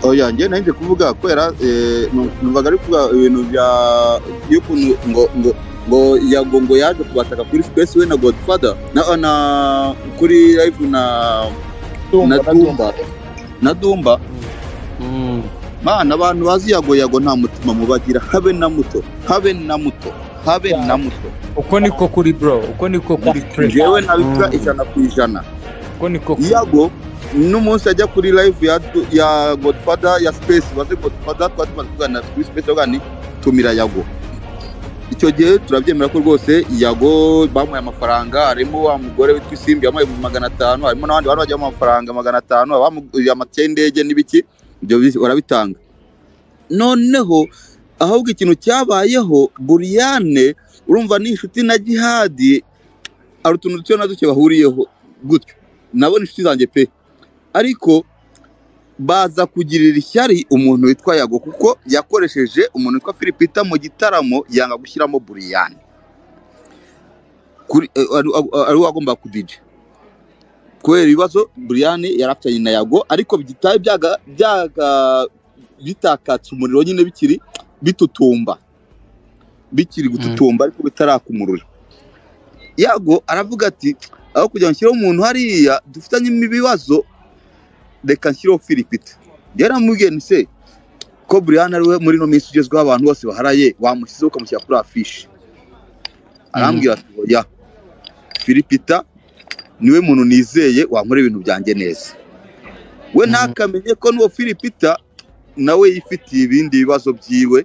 oya njye nahise kuvuga kubera eh, nu- numvaga ari kuvuga ibintu bya y'ukuntu ngo ngo ngo yago ngo yaje kubataka kuri space we na godfather na, na kuri live na na dumba na dumba mana abantu bazi yago yago nta mutima mubagira habe na muto habe na muto habe na muto uko niko kuri bro uko niko kuri pre njyewe nabikora Mm. ijana ku ijana uko niko kuri yago n'umunsi ajya kuri live ya, ya godfather ya space baze godfather twari tumaze kuganira kuri space avuga ni tumira yago icyo gihe turabyemera ko rwose yago bamuhaye amafaranga harimo wa mugore witwa isimbi yamuhaye magana atanu harimo n'abandi bari bajyamo amafaranga magana atanu abamuguriye amatike y'indege n'ibiki ibyo bizi- barabitanga noneho ahubwo ikintu cyabayeho buriyane urumva ni inshuti na gihadi hari utuntu duke na duke bahuriyeho gutyo nabona inshuti zanjye pe ariko baza kugirira ishyari umuntu witwa yago kuko yakoresheje umuntu witwa filipita mu gitaramo yanga gushyiramo buriyani kuri eh, ari ari we wagombaga kudija kubera ibibazo buriyani yari afitanye na yago ariko bitari byaga byaga bitakatse umuriro nyine bikiri bitutumba bikiri gututumba ariko bitaraka umuriro yago aravuga ati aho kugira ngo nshyire umuntu hariya dufitanye ibibazo reka nshyireho firipita yaramubwiye ni se ko Brian ari we muri ino minsi ugezweho abantu bose baharaye wamushyizeho ukamushyira kuri afishi arambwira ati oya firipita niwe muntu nizeye wankora ibintu byanjye neza we Mhm. ntakamenye ko n'uwo firipita nawe yifitiye ibindi bibazo byiwe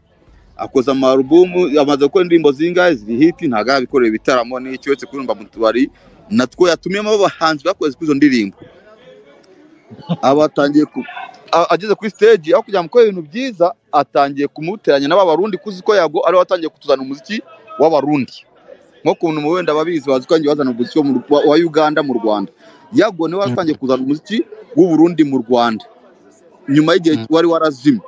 akoze amarubumu amaze gukora indirimbo zingahe ziri hiti ntabwo arabikorera ibitaramo n'icyo uretse kuririmba mu tubari natwo yatumiyemo abahanzi bakoze kuri izo ndirimbo abatangiye ageze kuri stage aho kugira ngo akore ibintu byiza atangiye kumuteranya n'abarundi kuzi ko yago ariwe watangiye kutuzana umuziki w'abarundi nko kuntu mu wenda ababizi bazi ko yagiye bazana umuziki wo mu- wa- wa uganda mu rwanda yago niwe watangiye kuzana umuziki w'uburundi mu rwanda nyuma y'igihe Mm. wari warazimye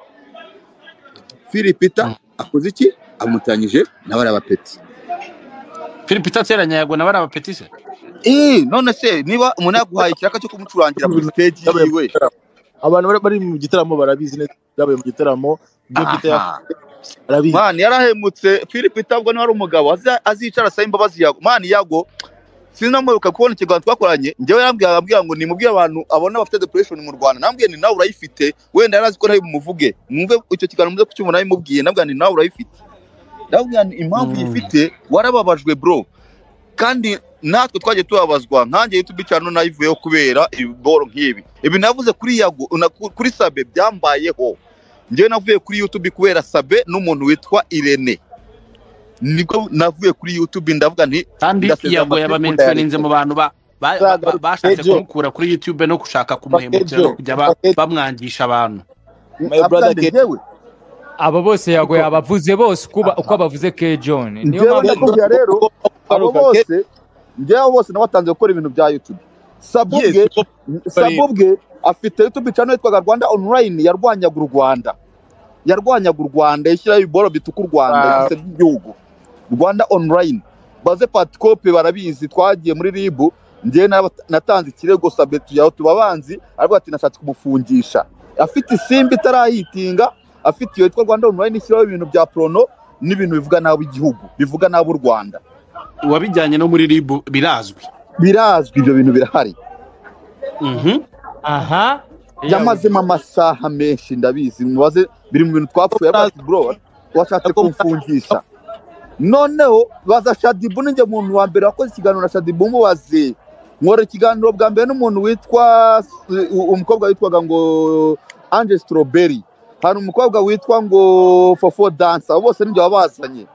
filipita Mm. akoze iki amuteranyije na bariya bapeti philip ateranya yago na bariya bapetise Eh, none se niba umuntu yaguhaye ikiraka cyo kumucurangira muri stage yiwe abantu bari- bari mu gitaramo barabizi neza byabaye mu gitaramo ibyo bita ya- aha barabizi mani yarahemutse philip itabwo niba ari umugabo aza- azicara asaba imbabazi yago mani yago sinamwibuka kubona ikiganza twakoranye njyewe yarambwira arambwira ngo nimubwire abantu abona bafite depression mu rwanda nambwiye ni nawe urayifite wenda yari azi ko nawe bumuvuge mwumve icyo kiganiro muze kucyumva nawe mubwiye nabwira ni nawe urayifite nabwira ni impamvu Mm. uyifite warababajwe bro kandi natwe twagiye tubabazwa nkanjye youtube channel nayivuyeho kubera ibiboro nk'ibi ibi navuze kuri yago na- kuri sabe byambayeho njyewe navuye kuri youtube kubera sabe n'umuntu witwa irene nibwo navuye kuri youtube ndavuga nti kandi Ndasezera yago amatwi kundayarika. yabamenshoninze mu bantu ba- ba- ba- ba- bashatse Ejo. kumukura kuri youtube no gushaka kumuhemukira no kujya ba- Ejo. bamwangisha abantu My brother "Afande, Ken- njyewe aba bose yago Kuko- yabavuze bose uko ba- uko abavuze ke john niyo Njyewe mpamvu ndakubwira rero abo Aruka, Ken- bose njyewe abo bose nabatanze gukora ibintu bya youtube sabe Yes, ubwe ko- sabe ubwe afite youtube channel yitwaga rwanda online yarwanyaga u rwanda yarwanyaga u rwanda yishyiraho ibiboro bituka u rwanda Wow. yise by'igihugu rwanda online baze patikope barabizi twagiye muri ribu njyewe naba- natanze ikirego sabe tuyaho tuba abanzi aravuga ati nashatse kumufungisha afite isimbi itarahitinga afite iyo yitwa rwanda online ishyiraho ibintu bya porono n'ibintu bivuga nabi igihugu bivuga nabi u rwanda uwabijyanye no muri rib birazwi birazwi ibyo bintu birahari Mhm. aha yamazemo amasaha menshi ndabizi mubaze biri mu bintu twapfuye aravuga ati bro washatse kumfungisha noneho baza shadibu ninjye muntu wa mbere wakoze ikiganiro na shadibu mubaze nkora ikiganiro bwa mbere n'umuntu witwa u- umukobwa witwaga ngo ange strawberry hari umukobwa witwa ngo fofo dansa abo bose nibyo wabazanye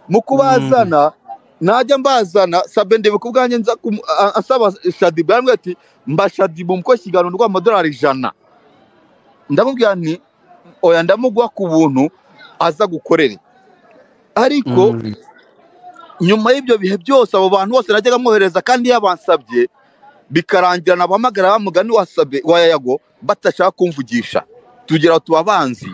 mu kubazana najya mbazana sabe ndebe ku bwanjye nza kumu- a- asaba shadibu yambwira ati mba shadibu mukoze ikiganiro ndwa amadolari ijana ndamubwira nti oya ndamuguha ku buntu aza gukorere ariko Mhm. nyuma y'ibyo bihe byose abo bantu bose najyaga mwohereza kandi yabansabye bikarangira nabahamagara bamugani wasabe wayago batashaka kumvugisha tugira aho tuba abanzi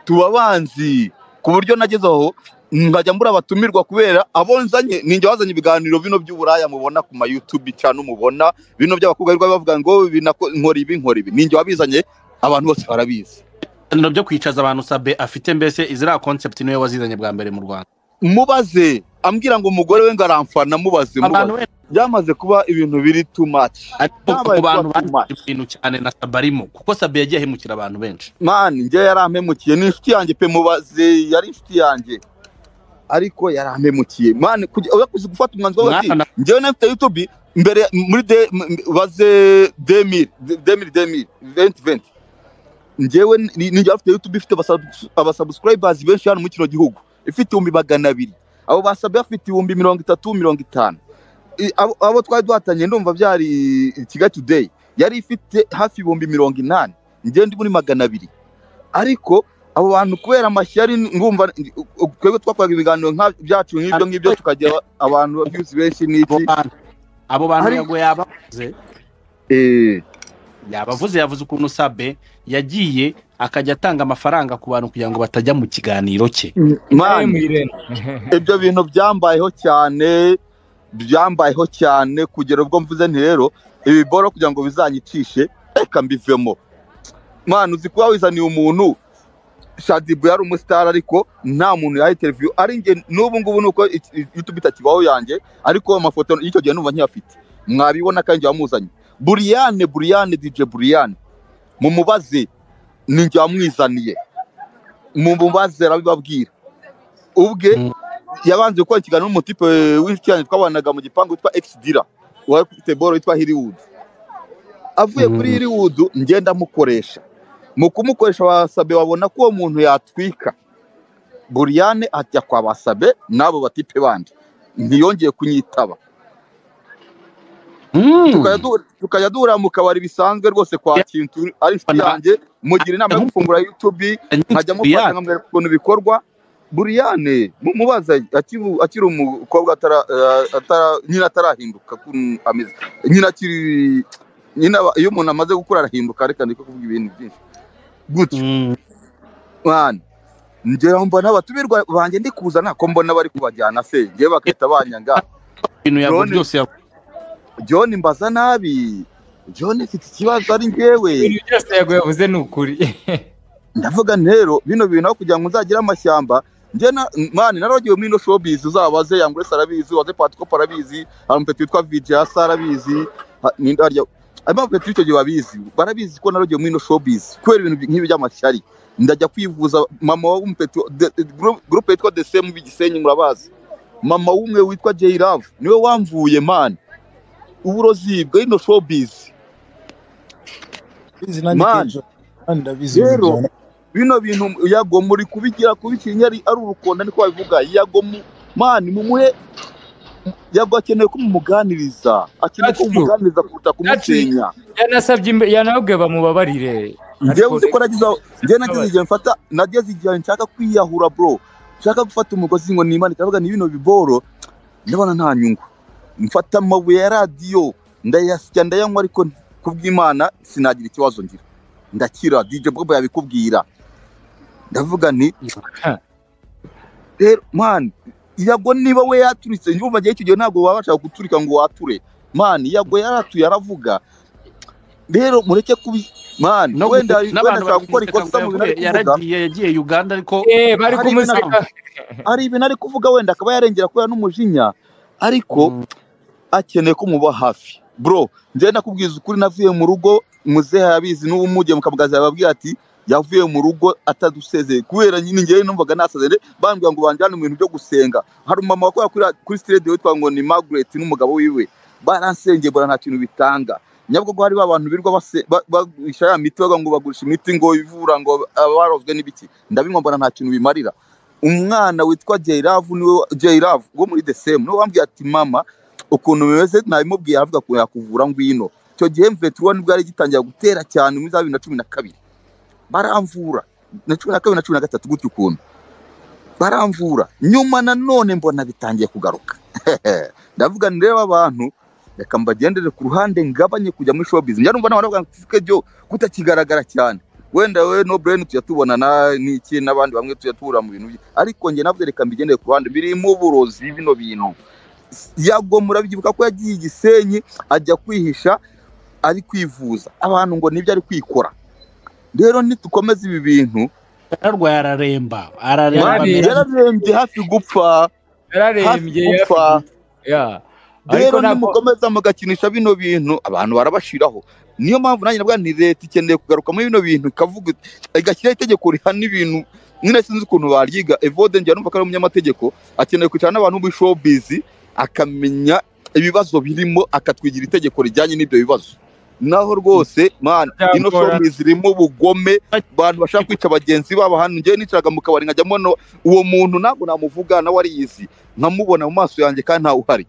tuba abanzi ku buryo nageze aho mbajya mbura abatumirwa kubera abo nzanye ninjye wazanye ibiganiro bino by'uburaya mubona ku ma youtube cyane mubona bino by'abakobwa birirwa bavuga ngo binako- nkora ibi nkora ibi ninjye wabizanye abantu bose barabizi ibiganiro byo kwicaza abantu sabe afite mbese iziriya konsepti niwe wazizanye bwa mbere mu rwanda mubaze ambwira ngo umugore we ngo aramfana mubaze mubaze wenda byamaze kuba ibintu biri too much ariko Byabaye ku bantu kuba too bazi ibintu cyane na sabe arimo kuko sabe yagiye ahemukira abantu benshi mani njye yarampemukiye ni inshuti yanjye pe mubaze yari inshuti yanjye ariko yarampemukiye mani kujya- oya kuzi gufata umwanzuro wo Mwana ati na- njyewe nafite youtube mbere muri de m- m- baze demiri demiri demiri venti venti njyewe ni- ninjye afite youtube ifite abasabu- abasubscribers benshi hano muri kino gihugu ifite ibihumbi magana abiri abo basabwe bafite ibihumbi mirongo itatu mirongo itanu I- abo- abo twari duhatanye ndumva byari kigali today yari ifite hafi ibihumbi mirongo inani njye ndi muri magana abiri ariko abo bantu kubera amashyari ngumva twebwe twakoraga ibiganiro nka- byacu nk'ibyo ngibyo tukagira abantu views benshi abo n'iki bantu abo bantu Ariko- yago yabavuze Eh, yabavuze yavuze ukuntu sabe yagiye akajya atanga amafaranga ku bantu kugira ngo batajya mu kiganiro cye Nawe man, mwirene. ibyo bintu byambayeho cyane byambayeho cyane kugera ubwo mvuze nti rero ibi boro kugira ngo bizanyicishe reka mbivemo mwana uzi kuba wizaniye umuntu shadibu yari umusitari ariko nta muntu yaha interiviyu ari njye n'ubu ngubu nuko youtube itakibaho yanjye ariko amafoto y'icyo gihe numva nkiyafite mwabibona kandi njye wamuzanye buriyane buriyane dije buriyane mumubaze ni njye wamwizaniye mumubaze arabibabwira ubwe Mm. yabanje gukora ikiganiro n'umutipe w'inshuti yanjye twabanaga mu gipangu witwa ekisidira wari ufite boro witwa hiriwudu avuye Mm. kuri hiriwudu ngenda amukoresha mu kumukoresha basabe babona ko uwo muntu yatwika buriyane ajya kwa basabe n'abo batipe bandi ntiyongeye kunyitaba Tukajya du- tukajya duhura mu kabari bisanzwe rwose kwa Ya- kintu ari inshuti Bana- yanjye mugira inama yo Ahubwo- gufungura youtube nkajya mufasha nkamwereka ukuntu bikorwa buriyane mu- mubaza akibu- akiri umukobwa atara- eh, atara- nyina atarahinduka ukuntu ameze nyina akiri nyina aba- iyo umuntu amaze gukura arahinduka reka ndeke kuvuga ibintu byinshi gutyo mwana njyewe mbona abatumirwa banjye ndi kuza ntako mbona bari kubajyana se njyewe bagahita banyanga ibintu yago Drone- byose yavuze john mbaza nabi john mfite ikibazo ari njyewe ibintu byose yago yavuze ni ukuri ndavuga nti rero bino bintu aho kugira ngo nzagire amashyamba njye na mani naragiwe muri ino showbiz uzabaze yangurese arabizi waze patikopo arabizi hari umupeti witwa vijasa arabizi ha- ninde harya harimo abapeti b'icyo gihe babizi barabizi ko naragiwe muri ino showbiz kubera ibintu nk'ibi by'amashyari ndajya kwivuza mama w'umupeti de- de- gru- gurupe yitwa desemu b'igisenyi murabazi mama w'umwe witwa jay love niwe wamvuye mani uburozi bw'ino showbiz Bizi nanjye Man. Kejo. Kandi ndabizi Rero, ibintu byawe. bino bintu yago muri kubigira kubitinya ari ari urukonda niko babivuga yago mu- mani mumuhe yago akeneye ko mumuganiriza akeneye ko That's true. mumuganiriza kuruta That's true. kumusenya yanasabye imbe- yanababwiye bamubabarire njyewe uzi ko nagize aho njyewe nageze igihe mfata nageze igihe nshaka kwiyahura bro nshaka gufata umugozi ngo nimanika ndavuga ni bino biboro ndabona nta nyungu mfata amabuye ya radiyo ndayasya ndayanywa ariko kubw'imana sinagira ikibazo ngira ndakira DJ Bobo yabikubwira ndavuga nti rero man yago niba we yaturitse njumva gihe gihe ntabwo baba bashaka guturika ngo wature man yago yaratuye aravuga rero mureke kubi man no wenda gute- wenda n'abantu ashaka gukora bari ikosa kumuseka mu ngo bintu ari yavuye- kuvuga yaragiye yagiye uganda ariko Eh, bari Hari kumuseka hari ibintu ari kuvuga wenda akaba yarengera kubera n'umujinya ariko Mm. akeneye ko muba hafi bro njyewe nakubwiza ukuri navuye mu rugo muzehe yabizi n'ubu mugiye mukabwaza yababwira ati yavuye mu rugo atadusezeye kubera nyine njyewe numvaga nasazere bambwira ngo banjyane mu bintu byo gusenga hari umumama wakorera kuri, kuri sitade witwa ngo ni Margaret n'umugabo wiwe baransengeye bora nta kintu bitanga nyabugogo hari ba bantu birirwa base- ba- bagurisha ya miti bavuga ngo bagurisha imiti ngo ivura ngo abarozwe n'ibiki ndabinywa mbona nta kintu bimarira umwana witwa Jayravu niwe Jayravu wo muri the same niwe wambwiye ati mama ukuntu bimeze nabimubwiye aravuga ko yakuvura ngwino icyo gihe mveturuwa nibwo yari gitangira gutera cyane muri za bibiri na cumi na kabiri baramvura na cumi na kabiri na cumi na gatatu gutyo ukuntu baramvura nyuma nanone mbona bitangiye kugaruka ndavuga nti rero abantu reka mbagendere ku ruhande ngabanye kujya muri showbiz njya numva nawe baravuga ngo tifike byo kutakigaragara cyane wenda we no brain tujya tubonana n'iki n'abandi bamwe tujya tubura mu bintu bye ariko njye nabwo reka mbigendere ku ruhande birimo uburozi bino bintu yago murabyibuka ko yagiye i gisenyi ajya kwihisha ari kwivuza abantu ngo nibyo ari kwikora rero nitukomeza ibi bintu yararwaye araremba araremba Mwari, mbere- yararembye hafi gupfa yararembye hafi gupfa yarafu- ya ariko rero ntabwo nimukomeza mugakinisha bino bintu abantu barabashiraho niyo mpamvu nanjye navuga nti leta ikeneye kugaruka muri bino bintu ikavuga igashyiraho itegeko rihana ibintu nyine sinzi ukuntu baryiga evode njya numva ko ari umunyamategeko akeneye kwicara n'abantu muri showbiz akamenya ibibazo birimo akatwigira itegeko rijyanye n'ibyo bibazo naho rwose man ino Byakora. showbiz irimo ubugome abantu bashaka kwica bagenzi babo hano njyewe nicaraga mu kabari nkajya mbona uwo muntu ntabwo namuvuga nawe ariyizi nkamubona mu maso yanjye kandi ntawe uhari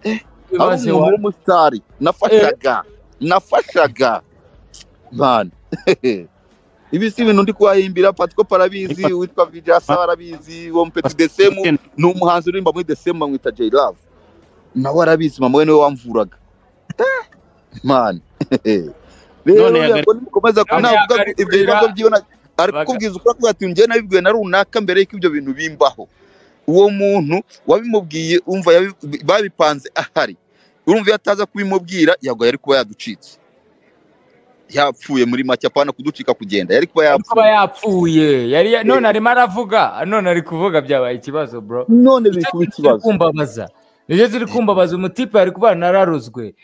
ari ibibazo umuntu w'umusitari nafashaga nafashaga man ibi si ibintu ndi kubahimbira patiko parabizi Ni Pat- witwa vijasa arabizi uwo mupeti desemu ni umuhanzi uririmba muri desemu bamwita jay love nawe arabizi mama we niwe wamvuraga Eh, man rero None yagari- yego nimukomeza ku- None navuga yagari- ibyo bibazo by'iyo na- ari Baga- kukubwiza ukora kuvuga ati njyewe nabibwiwe na runaka mbere y'uko ibyo bintu bimbaho uwo muntu wabimubwiye umva yabi- babipanze ahari urumva iyo ataza kubimubwira yagwa yari kuba yaducitse yapfuye muri make apana kuducika kugenda yari kuba yari kuba yapfuye yapfuye yari ya- none arimo aravuga none ari kuvuga byabaye ikibazo bro none biri Nicyo kuba turi ikibazo kumbabaza nicyo turi kumbabaza umutipe ari kuba nararuzwe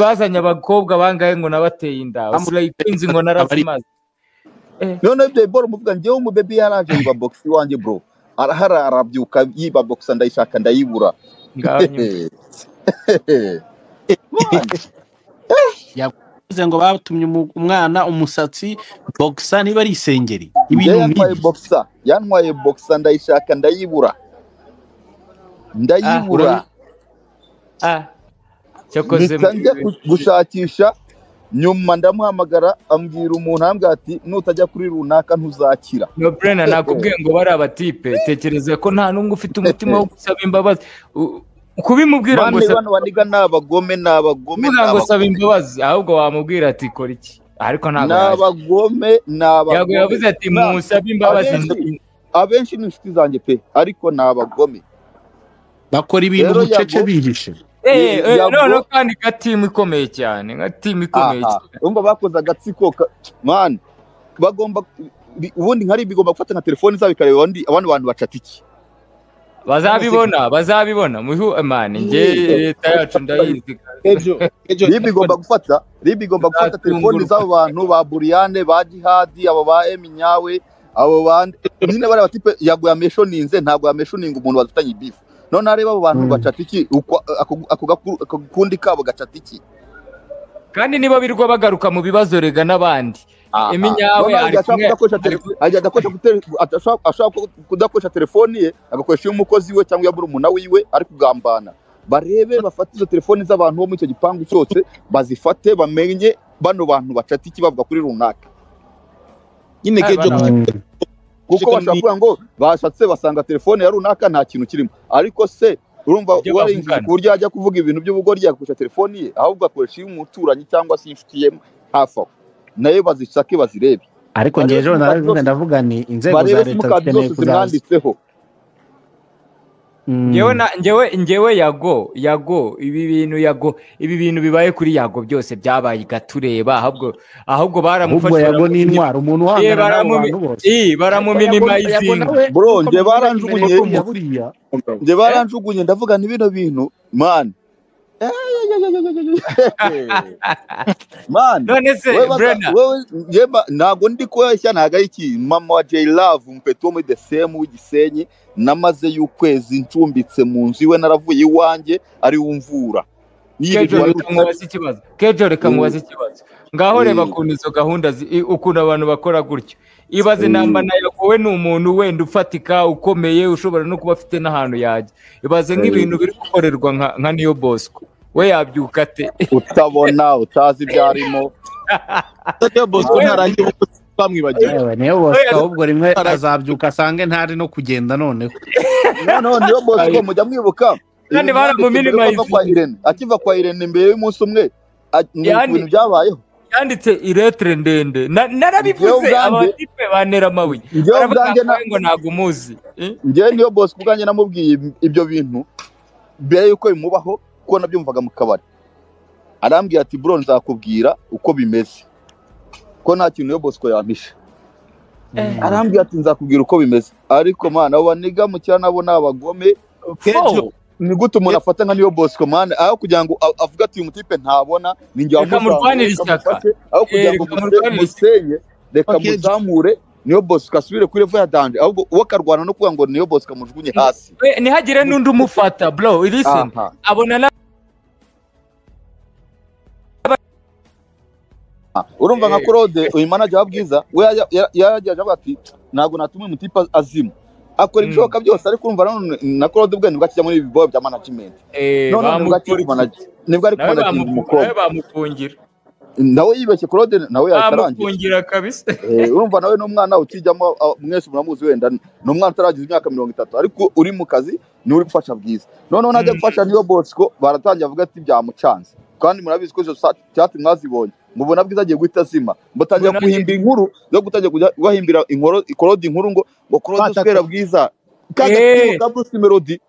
bazanye abakobwa bangahe ngo nabateye inda usigaye ikunzi ngo narazimaze none ibyo boro muvuga njyewe umubebi yaraje yiba bogisi iwanjye bro arahara arabyuka yiba bogisi ndayishaka ndayibura ngaho nyuma. Bivuze ngo batumye umu- umwana umusatsi bogisa niba ari isengeri ibintu ibintu yantwaye nk'ibi bogisa yantwaye bogisa ndayishaka ndayibura ndayibura Ah, Ah, cyakoze mpita njya ku- gushakisha nyuma ndamuhamagara ambwira umuntu arambwira ati nutajya kuri runaka ntuzakira no brena nakubwiye ngo bari abatipe tekereza ko nta n'umwe ufite umutima wo gusaba imbabazi U- kubimubwira ngo bane saba- bano baniga ni abagome ni abagome ni kuvuga ngo saba abagome imbabazi ahubwo wamubwira ati kora iki ariko ni ntabwo yaje. abagome ni Yago yavuze abagome ati Nta- musabe imbabazi abenshi- abenshi ni inshuti zanjye pe ariko ni abagome bakora ibintu Rero bucece Yago- bihishe Eh, eh, Yago- none kandi nka timu ikomeye cyane nka timu ikomeye aha cyane urumva bakoze agatsiko ka- mani bagomba bi- ubundi nkari bigomba gufata nka telefoni zabo ikareba abandi abandi bantu bacata iki bazabibona bazabibona muhu mani njye leta yacu ndayizi Ejo, ejo, ribi igomba gufata ribi igomba gufata telefoni z'abo bantu ba buriyane ba jihadi abo ba eminyawe abo bandi nyine bariya batipe yaguye ameshoninze ntabwo yameshoninga umuntu badufitanye ibifu none areba abo bantu Mm. bacata iki uko- ako- ako gakuru- ako gakundi kabo gacata iki kandi niba birwa bagaruka mu bibazo rega n'abandi Eminyawe ari kumwe- adakoresha ashobora kudakoresha telefoni ye agakoresha iy'umukozi we cyangwa iya murumuna wiwe ari kugambana barebe bafate izo telefoni z'abantu bo muri icyo gipangu cyose bazifate bamenye bano bantu bacata iki bavuga kuri runaka nyine Ah, kejo bana- kuko bashobora kuvuga ngo bashatse basanga telefone ya runaka nta kintu kirimo ariko se urumva Ibyo warinjije bavugana. ku buryo yajya kuvuga ibintu by'ubugoryi yagakoresha telefoni ye ahubwo akoresha iy'umuturanyi cyangwa se inshuti ye hafi aho nayo bazisake bazirebe ariko Barebe ngewe ejo simukadi narabivuga zose- ndavuga ni inzego za barebe leta simukadi zikeneye zose kuzaza zimwanditseho Mm. ngewe na ngewe ngewe yago yago ibi bintu yago ibi bintu bibaye kuri yago byose byabaye igatureba ahubwo ahubwo ahubwo baramufashe yago ni intwaro umuntu Eh, uhangana n'abo baramumi- bantu bose ii baramuminimayizinga Bro, njye baranjugunye- buriya njye baranjugunye ndavuga ni bino bintu mani mani none se wowe baza- brena wowe- njye ba- ntabwo ndi kubeshya ntabwo ari iki mama wa jay love umupeti wo muri desemu w'igisenyi namaze y'ukwezi ncumbitse mu nzu iwe naravuye iwanjye ari we umvura kejo Yirirwa- reka mubaze ikibazo kejo reka Mm. mubaze ikibazo ngaho reba Mm. ukuntu izo gahunda zi- i- ukuntu abantu bakora gutyo ibaze Mm. namba na yago we ni umuntu wenda ufatika ukomeye ushobora no kuba afite n'ahantu yajya ibaze nk'ibintu biri gukorerwa nka- nka niyo bosco we yabyuka ate utabona utazi ibyo arimo Ejo Bosco ntarangiye ubuvuzi bamwibagiye yewe niyo bose Oya. ahubwo rimwe azabyuka asange ntari no kugenda noneho noneho niyo bosco mujya mwibuka Kandi baramumena Mbere yo kuva imayizi. kwa Irene, akiva kwa irene mbere y'umunsi umwe a- mu Yani- bintu byabayeho yanditse iretire ndende Na- Njyewe narabivuze ubwanjye- abatipe bantera amabuye Njyewe baravuga ubwanjye na- ngo ngo ntabwo umuzi Eh? njyewe niyo bosco ubwanjye namubwiye ib- ibyo bintu mbere y'uko bimubaho kuko nabyumvaga mu kabari arambwira ati bro nzakubwira uko bimeze ko nta kintu yo bosco yampishe arambwira ati nzakubwira uko bimeze ariko mana abo baniga mu cyaro nabo ni abagome Kejo, ni gute umuntu afata nka niyo bosco mana aho kugira ngo a- avuge ati uyu mutipe ntabona ni njye Reka wamuzamura, murwanire reka ishyaka. mufashe." aho kugira ngo Eh, reka murwanire musenye reka Okay. muzamure niyo bosco asubire kuri evo ya danje ahubwo uwo akarwana no kuvuga ngo niyo bosco amujugunye hasi We- ntihagire n'undi umufata bro listen Aha. abona na urumva nka claude uyu manager wa bwiza we yajya- ya- yaragiye avuga ati ntabwo natuma uyu mutipe azima akora Mm. ibishoboka byose ariko urumva nanone na claude ubwe nibwo akijya muri ibi bibazo bya management Eh, none nibwo akiri bamukora iki? kumanager nibwo ari nawe kumanaginga bamukura umukobwa nawe bamufungira nawe yibeshye claude nawe yatarangiye bamufungira kabisa Eh, urumva nawe n'umwana ukijyamo a- mwese muramuzi wenda ni umwana utaragize imyaka mirongo itatu ariko uri mu kazi niwe uri gufasha bwiza noneho najya Mm. gufasha niyo bosco baratangiye avuga ati byamucanze kandi murabizi ko izo sa- cyatsi mwazibonye mubona bwiza agiye guhita azima batangira Mbona- guhimbira inkuru zo gutangira kujya bahimbira inkoro ikorode inkuru ngo ngo korode Bataka. uswera bwiza kaga Eh. hey. ka Bruce Melody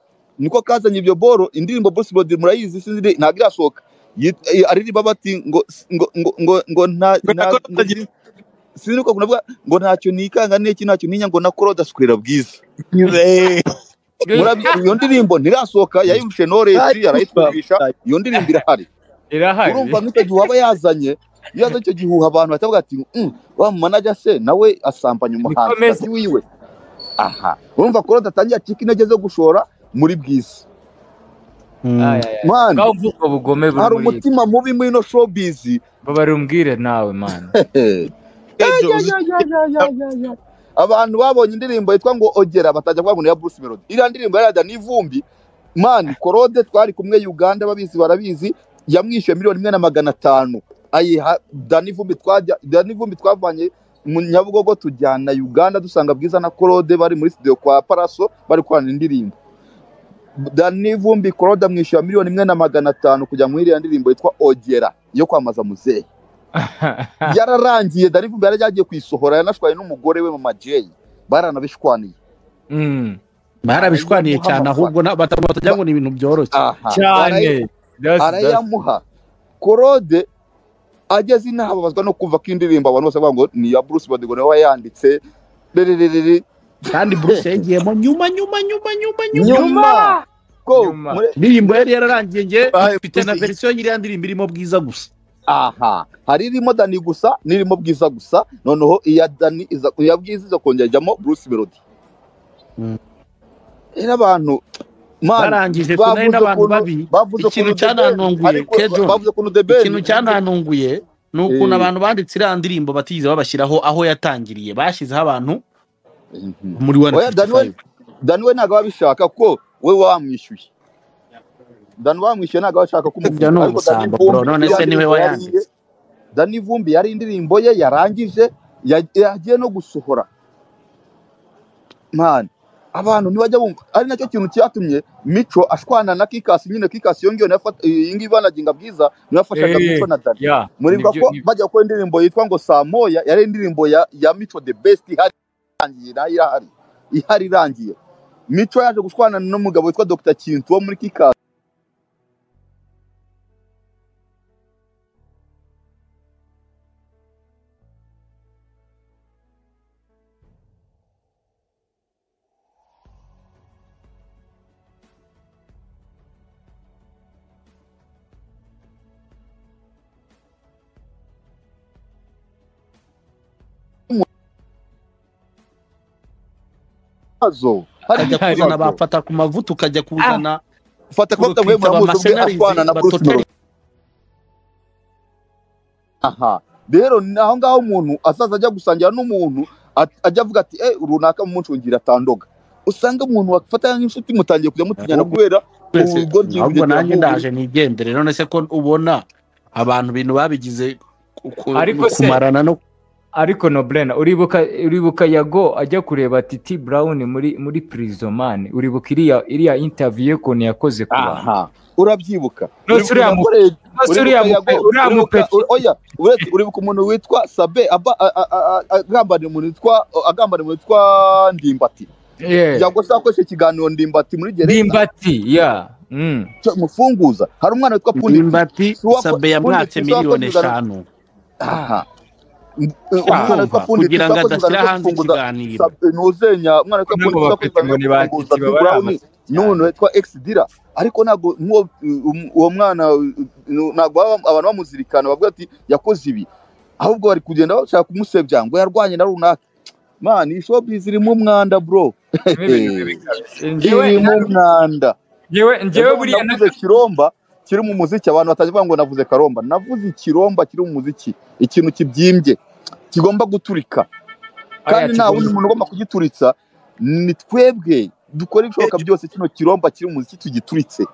niko kazanye ibyo boro indirimbo Bruce Melody murayizi sinzi ntabwo irasohoka Yit- eh, aririmba bati ngo ngo ngo ngo, ngo nta Ngo na nta- Claude ngo atagira- sinzi uko kunavuga ngo ntacyo nikanga n'iki ntacyo ninya ngo na korode aswera bwiza nyure. Murabizi, iyo ndirimbo ntirasohoka yayumvishe Knowless arayitwumvisha iyo ndirimbo irahari irahari urumva nk'icyo gihe waba yazanye iyo yazanye icyo gihuha abantu batavuga ati "Mm, wa manager se nawe asambanya komeza. umuhanzi wiwe aha urumva korode atangiye acika intege zo gushora muri bwiza Aya, aya. mani ngaho mvuga ubugome buri hari muri iyi- umutima mubi muri ino showbiz babari umbwire nawe mani Kejo, uzi- abantu babonye indirimbo yitwa ngo ogera batajya kuvuga ngo ni iya Bruce Melody iriya ndirimbo yaraga n'ivumbi mani korode twari kumwe Uganda babizi barabizi yamwishyuye miliyoni imwe na magana atanu ayiha Danny Vumbi twajya Danny Vumbi twavanye mu Nyabugogo tujyana Uganda dusanga Bwiza na Korode bari muri studio kwa Paraso bari korana indirimbo Danny Vumbi Korode amwishyura miliyoni imwe na magana atanu kugira ngo iriya ndirimbo yitwa Ogera yo kwamaza muzehe yararangiye Danny Vumbi yari yagiye kuyisohora yanashwaye n'umugore we Mama Jay baranabishwaniye Mm, barabishwaniye Guha cyane amafaranga. ahubwo na- bata- batagira ngo ni ibintu byoroshye aha barayi- cyane That's- that's- arayamuha korode ageze inaha ababazwa no kumva ko indirimbo abantu bose bavuga ngo ni iya Bruce Melody ngo niwe wayanditse Rerererere. kandi buruse yagiyemo nyuma nyuma nyuma nyuma nyuma nyuma ko Nyuma. muri- indirimbo yari yararangiye nge Bahaye mfite na Bruce- verisiyo y'iriya ndirimbo irimo bwiza gusa aha hari irimo dani gusa n'irimo bwiza gusa noneho iya dani iza iya bwiza iza kongera ijyamo Bruce Melody Mm. rero abantu man barangije bavuze kunari n'abantu ukuntu- babi bavuze ikintu ukuntu The Best- cyanantunguye ariko kejo bavuze ukuntu the best ikintu cyanantunguye ni ukuntu abantu banditse iriya ndirimbo batigeze babashyiraho aho yatangiriye bashyizeho abantu Mhm. muri Oya, Daniel. 155 dani we ntabwo abishaka ko we wamwishyuye dani wamwishyuye ntabwo abashaka ko Ibyo ni ubusambo, bro. None se niwe wayanditse. dani vumbi yari indirimbo ye yarangije ya- yagiye no gusohora mani abantu ntibajya bumva ari nacyo kintu cyatumye mico ashwana na kikasi nyine kikasi yongewe nafata iyi ngiyi banaginga bwiza niwe yafashaga Eh. mico na dani yeah, muribuka nibyo- ko nibyo- bajya gukora indirimbo yitwa ngo saa moya yari indirimbo ya, ya mico the best ihari irangiye nayo irahari ihari irangiye mico yaje gushwana n'umugabo witwa dr kintu wo muri kikazi hazo ukajya kuzana bafata ku mavuta ukajya kuzana fata ko mwe urukitsa muramuzi ubwe abamashenarizi ashwana na bruce batotari- melody aha rero ni aho ngaho umuntu azaza ajya gusangira n'umuntu at- ajya avuga ati eh runaka mumuncungira atandoga usanga umuntu wafata nk'inshuti mutangiye kujya mutinyana kubera twese ubwo byibuye ahubwo nanjye byavuye. ndaje nigendere none se ko ubona abantu ibintu babigize ku- ku- Ariko se- kumarana no ariko no brena uribuka uribuka yago ajya kureba titi brown muri muri prison man uribuka iriya iriya interview ye ukuntu yakoze ku bantu aha urabyibuka Nonse uriya mu- Yakoreye maze uriya uribuka mupe yago- uriya mupe uribuka- u- oya, uretse- uribuka umuntu witwa sabe aba- a- a- a- a- agambaniye umuntu witwa agambaniye umuntu witwa ndimbati yeah. yago se akoresha ikiganiro ndimbati muri gereza ndimbati yeah mm. cyo mufunguza hari umwana witwa pundi ndimbati Uwako- sabe yamwatse Uwako- miliyoni Uwako- eshanu aha umwana witwa kumva, Fundi kugira ngo Tuzakoze adashyira Uganda hanze Tufunguza- ikiganiro Sabe- ntuzenya umwana witwa Fundi Nubwo Tuzakoze bafite ngo Uganda ni ba Tufunguza Titi baba Big ari Brown, amazi n'umuntu witwa X Dira ariko ntabwo n'uwo um- uwo mwana uh, ntabwo baba- abantu bamuzirikana bavuga ati yakoze ibi ahubwo bari kugenda bashaka kumusebya ngo yarwanye na runaka man iyi showbiz irimo umwanda bro irimo umwanda ngewe buriya na- navuze kiromba kiri mu muziki abantu batavuga ngo navuze karomba navuze ikiromba kiri mu muziki ikintu kibyimbye kigomba guturika kandi Aya, nta kigomba- wundi muntu ugomba kugituritsa ni twebwe dukora ibishoboka byose kino kiromba kiri mu muziki tugituritse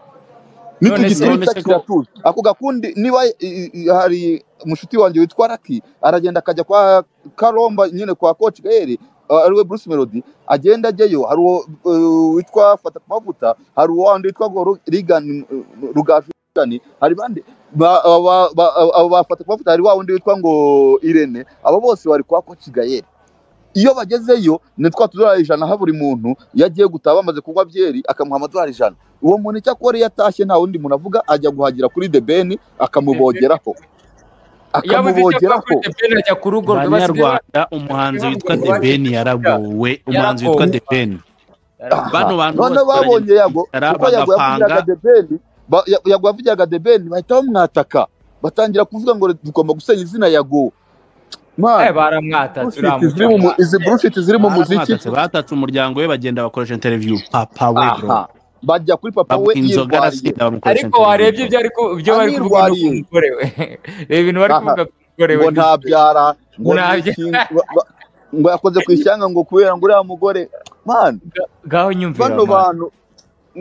None se nitugituritsa nonese ko- kiratuza ako gakundi niba i- i- hari mushuti wanjye witwa raki aragenda akajya kwa karomba nyine kwa koci gaere ariwe bruce melody agenda ajyayo hari uwo uh, witwa fata ku mavuta hari uwo wandi witwa Ngo Ru- Regan, uh, rugajugani hari bandi ba- aba- ba- aba bafata ku mavuta hari wa wundi witwa ngo irene abo bose bari kwa koci gayeri iyo bagezeyo ni twa tudorari ijana ha buri muntu iyo agiye gutaha bamaze kunywa byeri akamuha amadorari ijana uwo muntu icyo akora iyo atashye nta wundi muntu avuga ajya guhagira kuri the ben akamubogeraho yabuze icyo akora akamubogeraho kuri Debeni ajya ku rugo rw'abasigaye banyarwanda umuhanzi witwa Yarabonye. debeni yaragowe umuhanzi witwa Yaragowe. debeni Aha. bano bantu noneho bose babonye yago Bicara, kuko yago bagapanga. yavugaga debeni ba- Ya- yago yavugaga debeni bahita bamwataka batangira kuvuga ngo tugomba gusenya izina yago Eh, Man, baramwata bullshit ziri mu mu- turamutse izi bullshit ziri mu muziki baramwatatse batatse umuryango we bagenda bakoresha interview papa we bro aha bajya kuri papa bamuha we inzoga yirwariye arasinda bamukoresha ariko warebye ibyo ari ku- ibyo bari kuvuga no ku Amwirwariye. mugore we reba ibintu bari Aha. kuvuga ku mugore we ngo ntabyara ngo Ntabya- ni iki, ngo- ngo- ngo yakoze ku ishyanga ngo kubera ngo uriya mugore man ngaho nyumvira bano mwana. bantu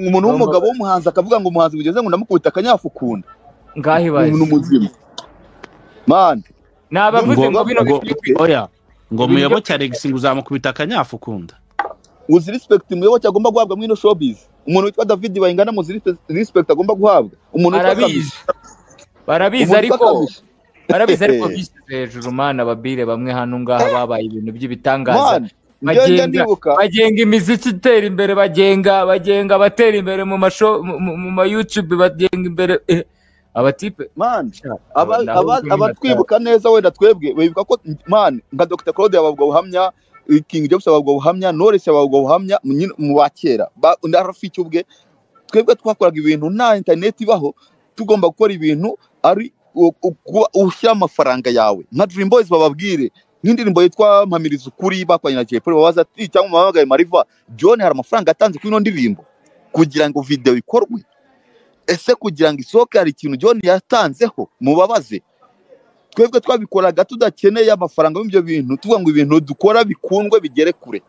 umuntu w'umugabo w'umuhanzi akavuga ngo umuhanzi bugeze ngo ndamukubita akanyafukunda ngaho ibaye umuntu muzima man nabavuze ngo bino Ngo- bikwiye kwiga oya ngo Ibintu muyoboke byo- alex ngo uzamukubita akanyafu ukunda uzi respect umuyoboke agomba guhabwa muri ino showbiz umuntu witwa david bayingana muzi respe- respect agomba guhabwa umuntu witwa barabizi Kamichi- barabizi umuntu witwa ariko Kamichi. barabizi ariko bishyize hejuru mana ababire bamwe hano ngaha babaye ibintu by'ibitangaza Man, njyewe njya Bagenga. ndibuka bagenga imiziki itera imbere bagenga bagenga abatera imbere mu masho mu- mu- mu ma youtube bagenga imbere eh, abatipe man aba- aba- naho aba- ubwo nyine abatwibuka neza wenda twebwe bibuka ko man nka dr claude yababwa buhamya king james yababwa buhamya knowless yababwa buhamya nyine mu ba kera ba- na rafiki ubwe twebwe twakoraga ibintu nta internet ibaho tugomba gukora ibintu ari u- u- kuba ushyira amafaranga yawe nka dream boys bababwire nk'indirimbo yitwa mpamiriza ukuri bakoranye na jay polly babaza ati cyangwa muhamagaye mariva john hari amafaranga yatanze kuri ino ndirimbo kugira ngo video ikorwe ese kugira ngo isohoke hari ikintu John yatanzeho mubabaze twebwe twabikoraga tudakeneye amafaranga y'ibyo bintu tuvuga ngo ibintu dukora bikundwe bigere kure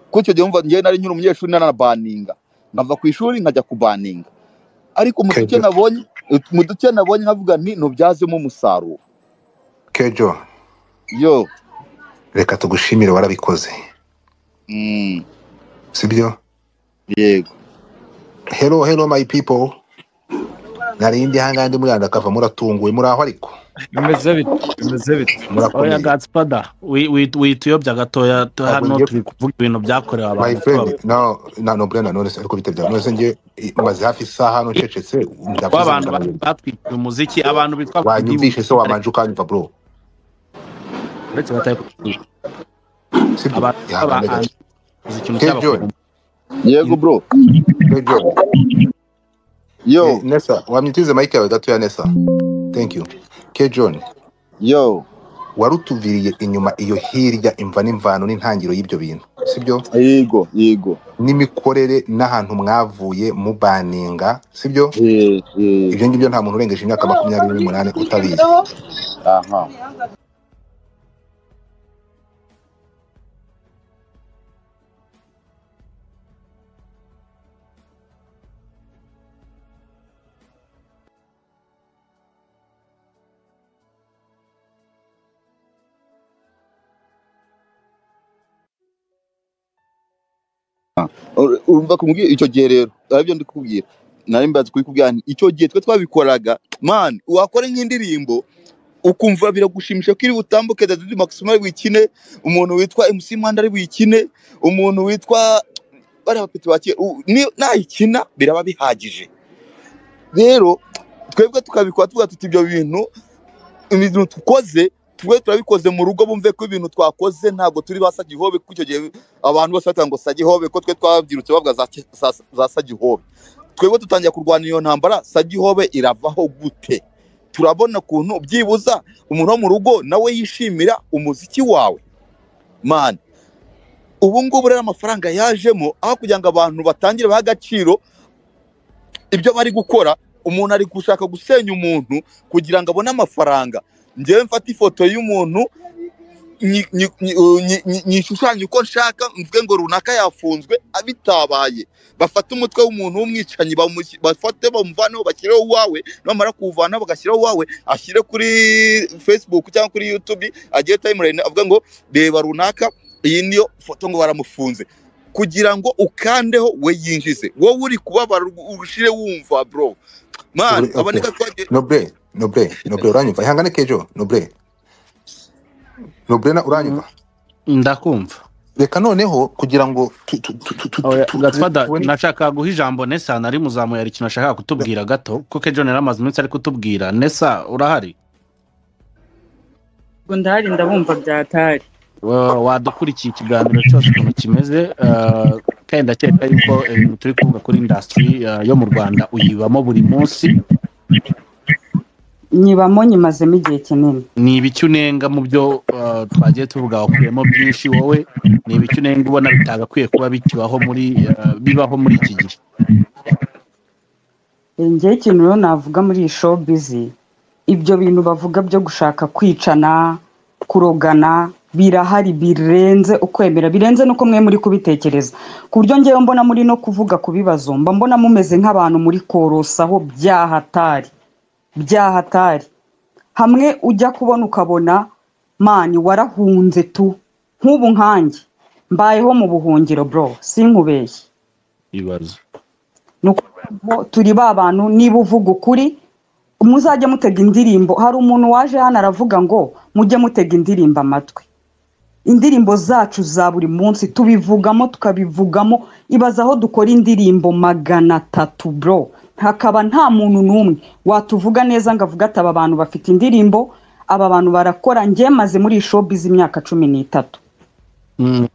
kuko icyo gihe umva njyewe nari nyiri umunyeshuri nanabaninga nkava ku ishuri nkajya kubaninga ariko mu duce nabonye mu duce nabonye nkavuga nti ntubyazemo umusaruro kejo yo reka tugushimire warabikoze mm, sibyo yego hello hello my people nari ndi ahangaha ndi muri andakava muratunguwe muraho ariko bimeze bite bimeze bite oya murakomeye gatspada wituyobya gatoya tu- Ntabwo hano ngiye- turi kuvuga ibintu byakorewe my abantu friend no na no brenda none se ariko bitabya none se ngiye maze hafi isaha hano ncecetse ndavuze w'abantu ba- ndananiwe. batwikira umuziki abantu bitwa wanyumvishe se wabanje ukanyumva bro uretse batari sibyo abantu Ihangane gato. b'abahanzi uzi ikintu Kejo. cyabakora yego bro Kejo. yo Eh, nesa wamwitize mike yawe gatoya nesa thank you ke john yo warutuviriye inyuma iyo hirya imva n'imvano n'intangiriro y'ibyo bintu sibyo yego yego n'imikorere n'ahantu mwavuye mubaninga sibyo eh, eh, ibyo ngibyo nta muntu urengeje imyaka makumyabiri n'umunani utabizi aha Ur- urumva kumubwira icyo gihe rero aribyo ndi kukubwira nari mbaze kubikubwira nti icyo gihe twe twabikoraga man wakora nk'indirimbo ukumva biragushimisha ko iri butambuke Daddy Maximo ari buyikine umuntu witwa MC Mwanda ari buyikine umuntu witwa bariya bapeti ba kera u- ni- nayikina biraba bihagije rero twebwe tukabikora tuvuga tuti ibyo bintu ibintu tukoze twe turabikoze mu rugo bumve ko ibintu twakoze ntabwo turi ba sagihobe kuko icyo gihe abantu bose batanga ngo sagihobe ko twe twabyirutse bavuga za ki- za- za sagihobe twebwe dutangiye kurwana iyo ntambara sagihobe iravaho gute turabona ukuntu byibuza umuntu wo mu rugo nawe yishimira umuziki wawe mani ubu ngubu rero amafaranga yajemo aho kugira ngo abantu batangire bahe agaciro ibyo bari gukora umuntu ari gushaka gusenya umuntu kugira ngo abone amafaranga ngewe mfate ifoto y'umuntu nyi- nyi- nyi- uh, nyi- nyi- nyishushanye uko nshaka mvuge ngo runaka yafunzwe bitabaye bafate umutwe w'umuntu w'umwicanyi bamush- bafate bamuvaneho bashyireho uwawe bamara kuwuvanaho bagashyiraho uwawe ashyire kuri facebook cyangwa kuri youtube agire timeline avuga ngo reba runaka iyi niyo foto ngo baramufunze kugira ngo ukandeho we yinjize wowe uri kubabara ushire wumva bro man Uri- aboneka twagiye noble noble noble uranyumva ihangane kejo noble noble na uranyumva ndakumva reka noneho kugira ngo tu- tu- tu- tu- tu- Oya, tu- Gatfada, tubone- nashakaga guha ijambo nesa nari muzamuye hari ikintu ashaka kutubwira gato kuko ejo yari amaze iminsi ari kutubwira nesa urahari ubwo ndahari ndabumva byatari Wa- wadukurikiye ikiganiro cyose ukuntu kimeze eh, kandi ndakeka yuko ibintu turi kuvuga kuri indasitiri yo mu rwanda uyibamo buri munsi nyibamo nyimazemo igihe kinini ni ibiki unenga mu byo eh, twagiye tuvuga wakuyemo byinshi wowe ni ibiki unenga ubona bitagakwiye kuba bikibaho muri eh, bibaho muri iki gihe ngewe ikintu rero navuga muri iyi show bizi ibyo bintu bavuga byo gushaka kwicana kurogana birahari birenze ukwemera birenze n'uko mwe muri kubitekereza ku buryo ngewe mbona muri no kuvuga ku bibazo mba mbona mumeze nk'abantu muri korosaho byahatari byahatari hamwe ujya kubona ukabona mani warahunze tu nk'ubu nkanjye mbayeho mu buhungiro bro sinkubeshye ibibazo ni ukuvuga ngo turi ba bantu niba uvuga ukuri muzajya mutega indirimbo hari umuntu waje hano aravuga ngo mujye mutega indirimbo amatwi indirimbo zacu za buri munsi tubivugamo tukabivugamo ibaza aho dukora indirimbo magana atatu bro hakaba nta muntu n'umwe watuvuga neza ngo avuge ati aba bantu bafite indirimbo aba bantu barakora njye maze muri iyi showbiz imyaka cumi n'itatu Mm,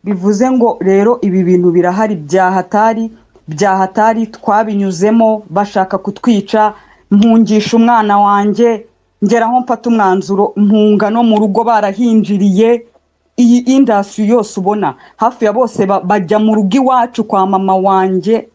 bivuze ngo rero ibi bintu birahari byahatari byahatari twabinyuzemo bashaka kutwica mpungisha umwana wanjye ngeraho mfata umwanzuro mpunga no mu rugo barahinjiriye iyi indasi yose ubona hafi ya bose ba- bajya mu rugo iwacu kwa mama wanjye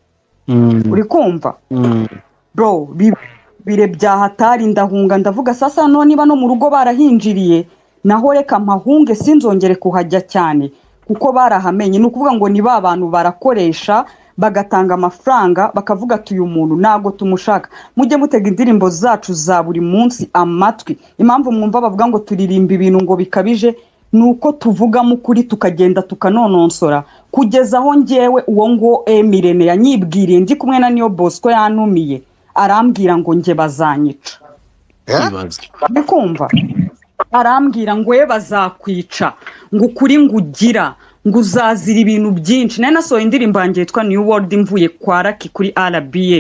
mm, uri kumva mm. bro bi- bire bya hatari ndahunga ndavuga sasa no niba no mu rugo barahinjiriye naho reka mpahunge sinzongere kuhajya cyane kuko barahamenye ni ukuvuga ngo ni ba bantu barakoresha bagatanga amafaranga bakavuga ati uyu muntu ntabwo tumushaka mujye mutega indirimbo zacu za buri munsi amatwi impamvu mwumva bavuga ngo turirimba ibintu ngo bikabije ni uko tuvugamo ukuri tukagenda tukanononsora kugeza aho ngewe uwo nguwo emirene yanyibwiriye ndi kumwe na niyo bosco yantumiye arambwira ngo njye bazanyica Eh? uri kumva arambwira ngo we bazakwica ngo ukuri ngo ugira ngo uzazira ibintu byinshi nari nasohoye indirimbo yanjye yitwa new world mvuye kwa raki kuri rba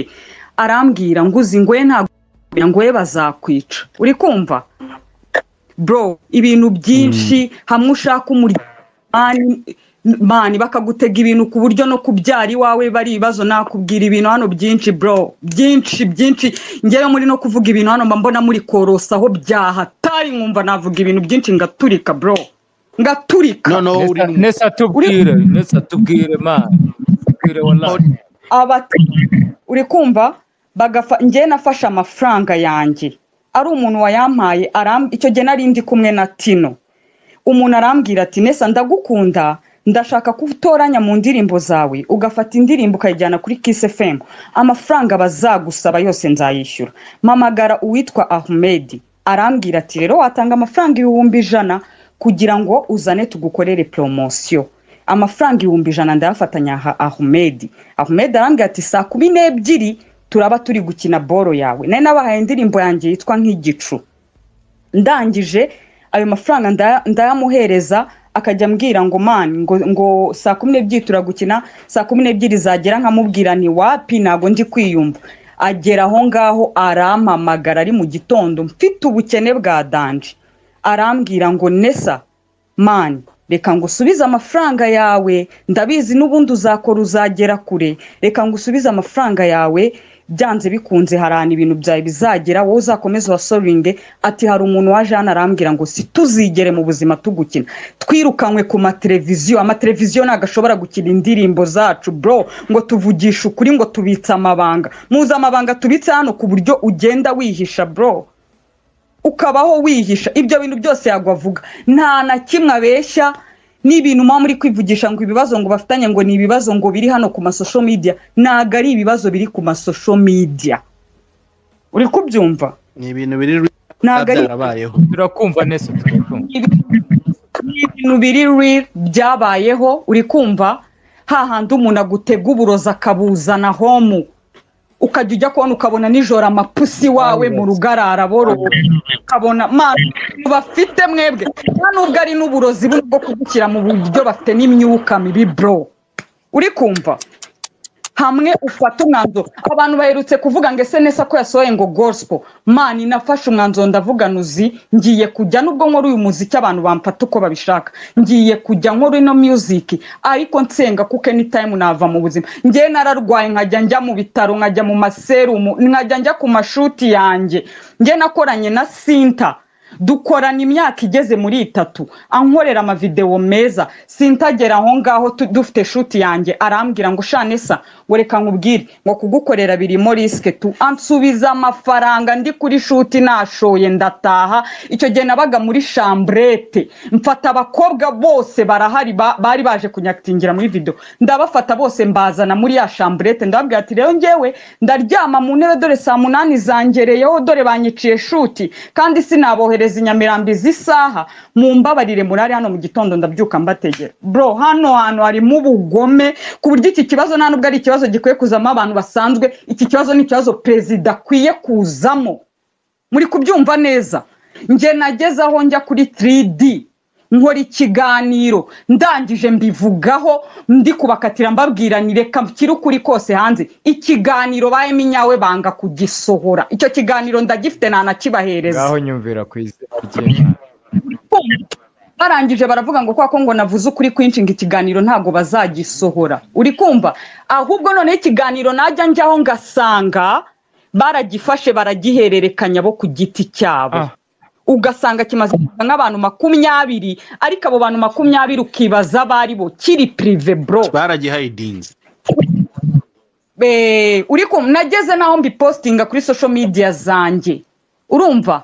arambwira ngo uzi ngo we ntabwo ngo we bazakwica uri kumva bro ibintu byinshi hamwe ushaka umuryango mani bakagutega ibintu ku buryo no kubyara iwawe bari ibibazo nakubwira ibintu hano byinshi bro byinshi byinshi ngewe muri no kuvuga ibintu hano mba mbona muri korosaho byahatari nkumva navuga ibintu byinshi ngaturika bro ngaturika noneho uri Nesa- nesa tubwire nesa tubwire mani tubwire wallahi abata uri kumva bagafa njye nafashe amafaranga yanjye ari umuntu wayampaye aram- icyo gihe nari ndi kumwe na tino umuntu arambwira ati nesa ndagukunda ndashaka ko utoranya mu ndirimbo zawe ugafata indirimbo ukayijyana kuri kiss fm amafaranga bazagusaba yose nzayishyura mpamagara uwitwa ahmed arambwira ati rero watanga amafaranga ibihumbi ijana kugira ngo uzane tugukorere poromosiyo amafaranga ibihumbi ijana ndayafatanya aha ahmed ahmed arambwira ati saa kumi n'ebyiri turaba turi gukina boro yawe nari nabahaye indirimbo yanjye yitwa nk'igicu ndangije ayo mafaranga ndaya- ndayamuhereza akajya ambwira ngo mani ngo, ngo saa kumi n'ebyiri turagukina saa kumi n'ebyiri zagera nkamubwira ni wapi ntabwo ndi kwiyumva agera aho ngaho arampamagara ari mu gitondo mfite ubukene bwa danje arambwira ngo nesa mani reka ngo usubize amafaranga yawe ndabizi n'ubundi uzakora uzagera kure reka ngo usubize amafaranga yawe byanze bikunze harana ibintu byawe bizagera wowe uzakomeza uhasoringe ati hari umuntu waje hano arambwira ngo si tuzigere mu buzima tugukina twirukanywe ku mateleviziyo amateleviziyo ntabwo ashobora gukina indirimbo zacu bro ngo tuvugishe ukuri ngo tubitse amabanga muzi amabanga tubitse hano ku buryo ugenda wihisha bro ukabaho wihisha ibyo bintu byose yagwavuga nta na kimwe abeshya n'ibintu muba muri kwivugisha ngo ibibazo ngo bafitanye ngo ni ibibazo ngo biri hano ku masosho media ntabwo ari ibibazo biri ku masosho media uri kubyumva ni ibintu biri ntabwo ari byarabayeho turakumva neza turakumva ibintu biri real byabayeho uri kumva hahandi umuntu agutega uburozi akabuzana homu ukajya ujya kubona ukabona nijoro amapusi wawe mu rugarara borobo ukabona mani bafite mwebwe nta nubwo ari n'uburozi buno bwo kugukira mu buryo bafite n'imyuka mibi bro uri kumva hamwe ufata umwanzuro abantu baherutse kuvuga ngo ese nesa ko yasohoye ngo gospel mani nafashe umwanzuro ndavuga nuzi ngiye kujya nubwo nkora uyu muziki abantu bamfata uko babishaka ngiye kujya nkora ino music ariko nsenga kuko anytime nava mu buzima ngewe nararwaye nkajya njya mu bitaro nkajya mu maserumu nkajya njya ku mashuti yanjye ngewe nakoranye na sinta dukorana imyaka igeze muri itatu ankorera amavidewo meza sintagera aho ngaho tu- dufite shuti yanjye arambwira ngo shanesa ngo reka nkubwire ngo kugukorera birimo risike tu ansubiza amafaranga ndi kuri shuti nashoye ndataha icyo gihe nabaga muri shamburete mfata abakobwa bose barahari ba- bari baje kunyakitingira muri video ndabafata bose mbazana muri ya shamburete ndababwira ati rero ngewe ndaryama mu ntebe dore saa munani zangereyeho dore banyiciye shuti kandi sinabohereza i nyamirambo izi saha mumbabarire murari hano mu gitondo ndabyuka mbategera bro hano hantu harimo ubugome ku buryo iki kibazo nta nubwo ari ikibazo gikwiye kuzamo abantu basanzwe iki kibazo ni ikibazo perezida akwiye kuzamo muri kubyumva neza njye nageze aho njya kuri 3D nkora ikiganiro ndangije mbivugaho ndi kubakatira mbabwira ni reka nshyire ukuri kose hanze ikiganiro bayemo inyawe banga kugisohora icyo kiganiro ndagifite ntanakibahereza ngaho nyumvira ku izina ry'imana barangije baravuga ngo kwa ko ngo navuze ukuri kwinshi ngo ikiganiro ntabwo bazagisohora uri kumva ahubwo noneho ikiganiro najya njyaho ngasanga baragifashe baragihererekanya bo ku giti cyabo Ah. ugasanga kimaze kuza nk'abantu makumyabiri ariko abo bantu makumyabiri ukibaza abo ari bo kiri pirive bro baragihayidinze Eh, uri kumva nageze naho mbipositinga kuri social media zanjye urumva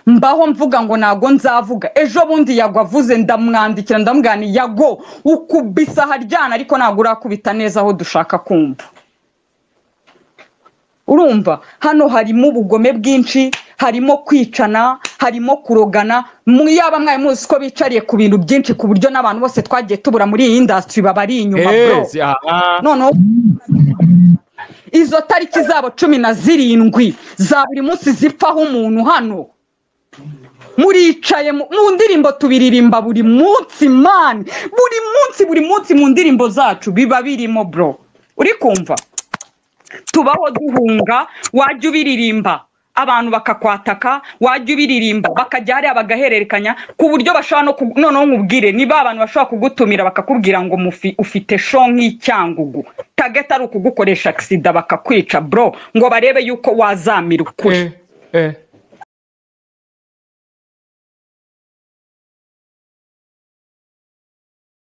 mbaho mvuga ngo ntago nzavuga ejo bundi yagwa avuze ndamwandikira ndamubwira nti yago ukubisa haryana ariko ntabwo urakubita neza aho dushaka kumva urumva hano harimo ubugome bwinshi harimo kwicana harimo kurogana mu- yaba mwari muzi ko bicariye ku bintu byinshi ku buryo n'abantu bose twagiye tubura muri iyi indasitiri baba ari inyuma bro Yes, aha. noneho izo tariki zabo cumi na zirindwi za buri munsi zipfaho umuntu hano muricaye mu mu ndirimbo tubiririmba buri munsi mani buri munsi buri munsi mu ndirimbo zacu biba birimo bro uri kumva tubaho duhunga wajya ubiririmba abantu bakakwataka wajya ubiririmba bakajya hariya bagahererekanya ku buryo bashobora no ku- noneho nkubwire niba abantu bashobora kugutumira bakakubwira ngo mufi- ufite sho nk'icyangugu tageti ari ukugukoresha agisida bakakwica bro ngo barebe yuko wazamira ukuri Eh, eh.